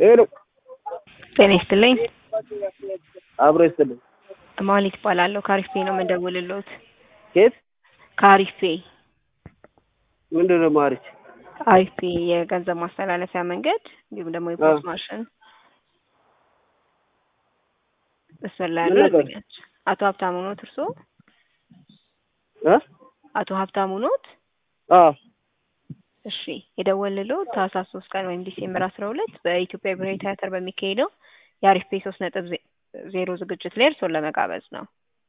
ሄሎ ጤና ይስጥልኝ። አብሮ ይስጥልኝ። ማሊት እባላለሁ። ከአሪፍ ነው የምደውልልዎት። ኬት ከአሪፍ ምንድን ነው ማሪች? አሪፍ የገንዘብ ማስተላለፊያ መንገድ እንዲሁም ደግሞ የፖስት ማሽን እሱን ላይ ያሉ ምን ነበር? ያገኛች አቶ ሀብታሙ ኖት እርስዎ? እ አቶ ሀብታሙ ኖት? አዎ እሺ የደወልልዎት ታህሳስ ሶስት ቀን ወይም ዲሴምበር አስራ ሁለት በኢትዮጵያ ብሔራዊ ቲያትር በሚካሄደው የአሪፍ ፔ ሶስት ነጥብ ዜ- ዜሮ ዝግጅት ላይ እርስዎን ለመጋበዝ ነው።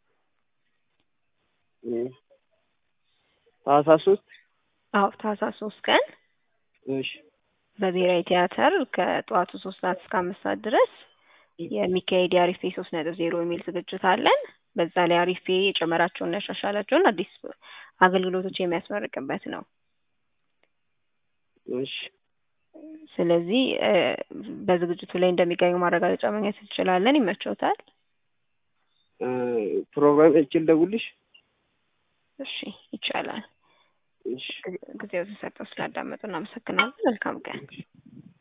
እ ታህሳስ ሶስት አዎ ታህሳስ ሶስት ቀን እሺ በብሔራዊ ቲያትር ከጠዋቱ ሶስት ሰዓት እስከ አምስት ሰዓት ድረስ የሚካሄድ የአሪፍ ፔ ሶስት ነጥብ ዜሮ የሚል ዝግጅት አለን። በዛ ላይ አሪፍ ፔ የጨመራቸውና ያሻሻላቸውን አዲስ አገልግሎቶች የሚያስመርቅበት ነው። እሺ ስለዚህ እ በዝግጅቱ ላይ እንደሚገኙ ማረጋገጫ ማግኘት እንችላለን። ይመቸውታል? እ ፕሮግራም እችል ደውልሽ እሺ ይቻላል። እሺ ጊዜው ተሰጠው ስላዳመጡ እናመሰግናለን። መልካም ቀን።